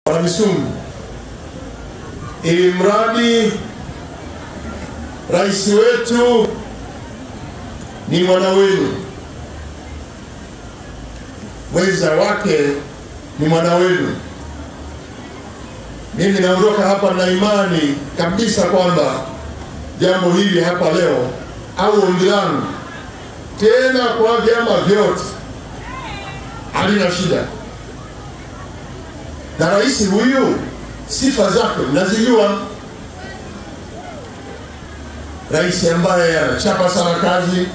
Wanamisumu, ili mradi rais wetu ni mwana wenu, mwenza wake ni mwana wenu. Mimi naondoka hapa na imani kabisa kwamba jambo hili hapa leo au ombi langu tena kwa vyama vyote halina shida, na rais huyu sifa zake mnazijua. Rais ambaye anachapa sana kazi,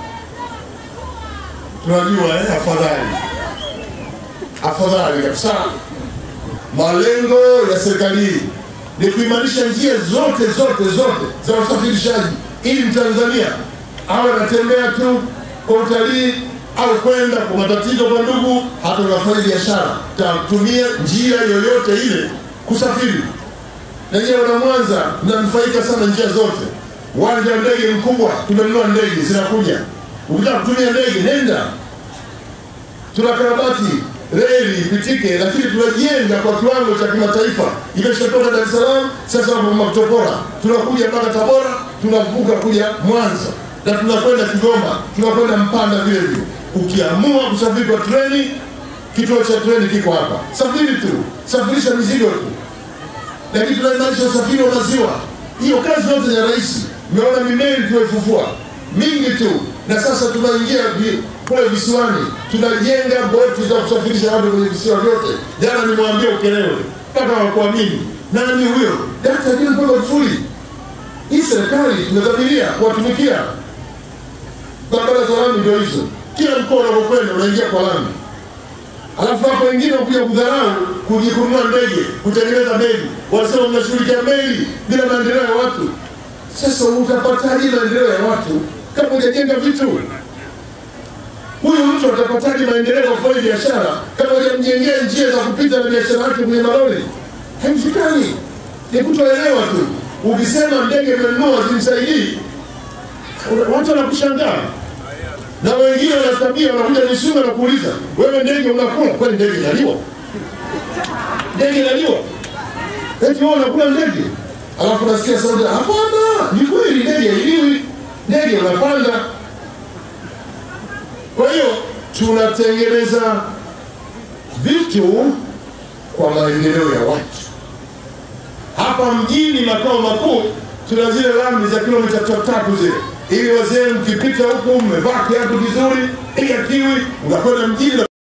tunajua eh, afadhali afadhali kabisa. Malengo ya serikali hii ni kuimarisha njia zote zote zote za usafirishaji, ili Mtanzania awe anatembea tu kwa utalii au kwenda kwa matatizo kwa ndugu, hata unafanya biashara, tatumia njia yoyote ile kusafiri. Na nyewe wana Mwanza mnanufaika sana njia zote. Uwanja wa ndege mkubwa, tumenunua ndege zinakuja. Ukitaka kutumia ndege nenda, tunakarabati reli ipitike, lakini tunajenga kwa kiwango cha kimataifa. Imeshatoka Dar es Salaam, sasa Makutopora, tunakuja mpaka Tabora, tunavuka kuja Mwanza na tunakwenda Kigoma, tunakwenda Mpanda vile vile. Ukiamua kusafiri kwa treni, kituo cha treni kiko hapa, safiri tu, safirisha mizigo tu, lakini tunaimarisha usafiri wa maziwa. Hiyo kazi yote ya rais, umeona mimeli tumeifufua mingi tu, na sasa tunaingia vi- kule visiwani, tunajenga boti za kusafirisha watu kwenye visiwa vyote. Jana nimwambia Ukerewe mpaka wakuamini, nani huyo? Dkt. John Pombe Magufuli. Hii serikali tumedhamiria kuwatumikia. Barabara za lami ndio hizo, kila mkoa unapokwenda unaingia kwa lami, alafu hapo wengine wakuja kudharau kuji kununua ndege, kutengeneza meli, wanasema mnashughulikia meli bila maendeleo ya watu. Sasa utapataje maendeleo ya watu kama hujajenga vitu? Huyu mtu atapataje maendeleo kwa kufanya biashara kama hujamjengea njia za kupita na biashara yake kwenye malori? Haiwezekani, ni kutoelewa tu. Ukisema ndege imenunua zimsaidii, watu wanakushangaa na wengine wanatabia, wanakuja Misungwi na kuuliza wewe, ndege unakula kwani? Ndege inaliwa? Ndege inaliwa? Eti wewe unakula ndege? Alafu nasikia sauti, hapana, ni kweli, ndege hailiwi, ndege unapanda. Kwa hiyo tunatengeneza vitu kwa maendeleo ya watu. Hapa mjini makao makuu tuna zile lami za kilomita tatu tatu zile, ili wazee mkipita huku mmevaa kiatu vizuri, piga kiwi, unakwenda mjini.